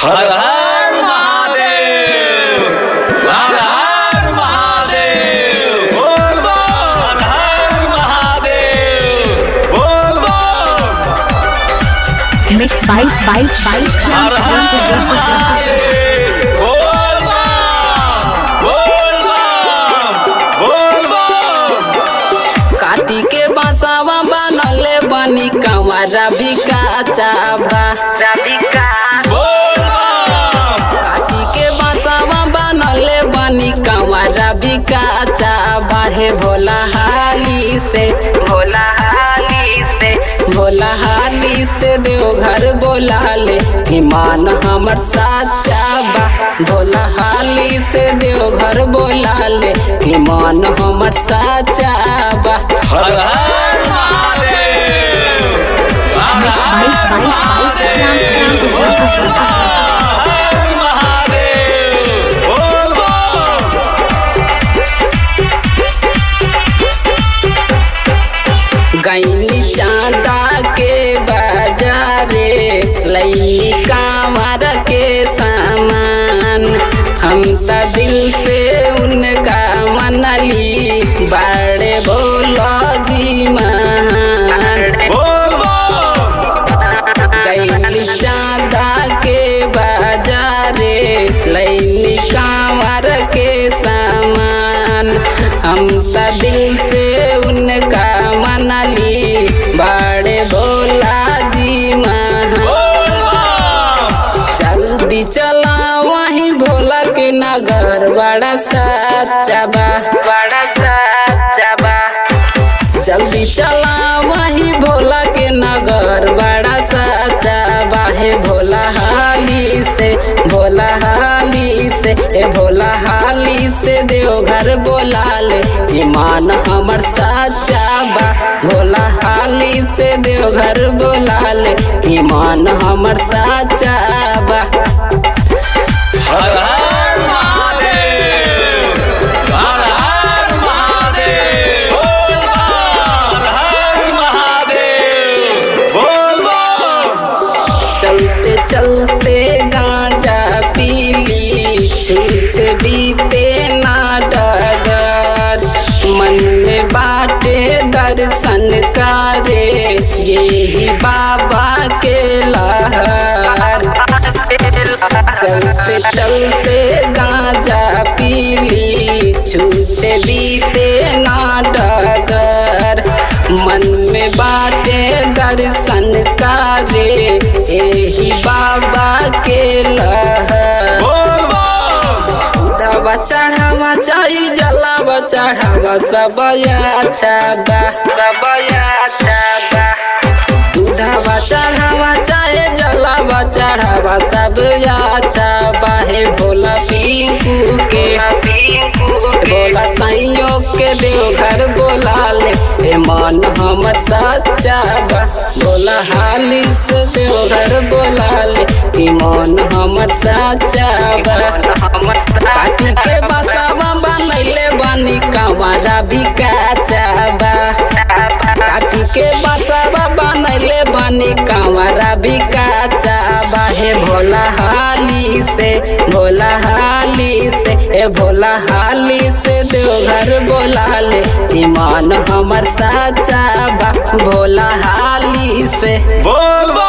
हर हर महादेव हर हर महादेव बोल बम हर हर महादेव बोल बम Mixed by by by हर हर महादेव बोल बम बोल बम बोल बम काटी के बसावा बनले बनी कंवरा भी काचाबा बोल बम काटी के बसावा बनले बनी कंवरा भी काचाबा हे भोला हाली से भोला हाली से भोला हाली से देवघर बोला ले ईमान हमर साचा बा भोला हाली से देवघर बोला ले ईमान हमर साचा बा हर हर महादेव हर हर महादेव बोल बम हर महादेव बोल बम गैनी चांदा के बाजारे लैनी कांवर के सामान हम त दिल से उनका मनली बड़े बोलो जी महान बोल बम गैनी चांदा के बाजारे लैनी कांवर के सामान हम त दिल से उनका मनली बड़े भोला जी महान बोल बम जल्दी चला वहीं भोला के नगर बड़ा सच्चा बा बड़ा सच्चा बा जल्दी चला वहीं भोला के नगर बड़ा सच्चा बा हे भोला हाली से भोला हाली से ए भोला हाली से देवघर बोला ले ईमान हमर सच्चा बा भोला हाली से देवघर बोला ले ईमान हमर सच्चा बा हर हर महादेव हर हर महादेव बोल बम हर हर महादेव बोल बम चलते चलते गांजा पीली छूछ बीते ना डगर मन में बाटे दर्शन करे यही बाबा के लहर चलते चलते गांजा पीली छूछ बीते ना डगर मन में बाटे दर्शन करे यही बाबा के लहर बोल बम दवा चढ़ावा चाही जलावा चढ़ावा सब अच्छा बा सब अच्छा बा दूधवा चढ़ावा चाहे जलावा चढ़ावा सब अच्छा बा हे भोला पिंकू के भोला संयोग के देवघर बोला ले हे मन हमर सच्चा बा भोला हाली से देवघर बोला ले हे मन हमर सच्चा बा काटी के बसावा बनैले बनी कंवरा भी काचा बा काटी के बसावा बनैले बनी कंवरा भी काचा बा हे भोला हाली से भोला हाली से ए भोला हाली से देवघर बोला ले ईमान हमर साचा बा भोला हाली से बोल बम